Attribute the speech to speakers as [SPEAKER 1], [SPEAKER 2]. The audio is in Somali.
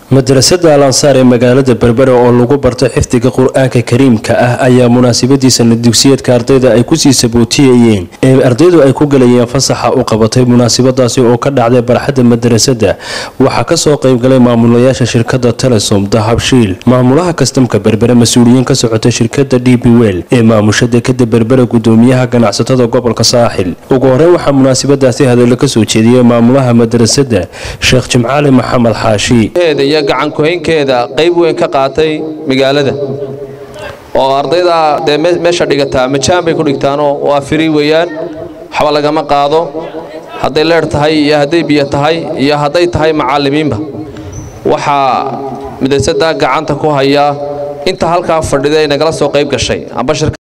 [SPEAKER 1] madrasada al ansaar ee magaalada berbera oo lagu barto xifdiga qur-aanka kariimka ah ayaa munaasabadiisana dugsiyeedka ardayda ay kusii sabootiyayeen ee ardaydu ay ku galayeen fasaxa u qabatay munaasabadaasi oo ka dhacday barxadda madrasada waxaa kasoo qeybgalay maamulayaasha shirkada telesom dahabshiil maamulaha kastamka berbere mas-uuliyiin ka socota shirkada d b wel ee maamusha dekada berbera gudoomiyaha ganacsatada gobolka saaxil ugu horeyn waxaa munaasabadaasi hadallo kasoo jeediyey maamulaha madrasada sheekh jimcaali maxamed xaashi
[SPEAKER 2] iyo gacankuhaynkeeda qayb weyn ka qaatay magaalada oo ardayda dee meesha dhigataa majaan bay ku dhigtaanoo waa firi weeyaan waxba lagama qaado hadday leer tahay iyo hadday biyo tahay iyo hadday tahay macallimiinba waxaa madrasada gacanta ku hayaa inta halkaa fadhida ay nagala soo qayb gashay amba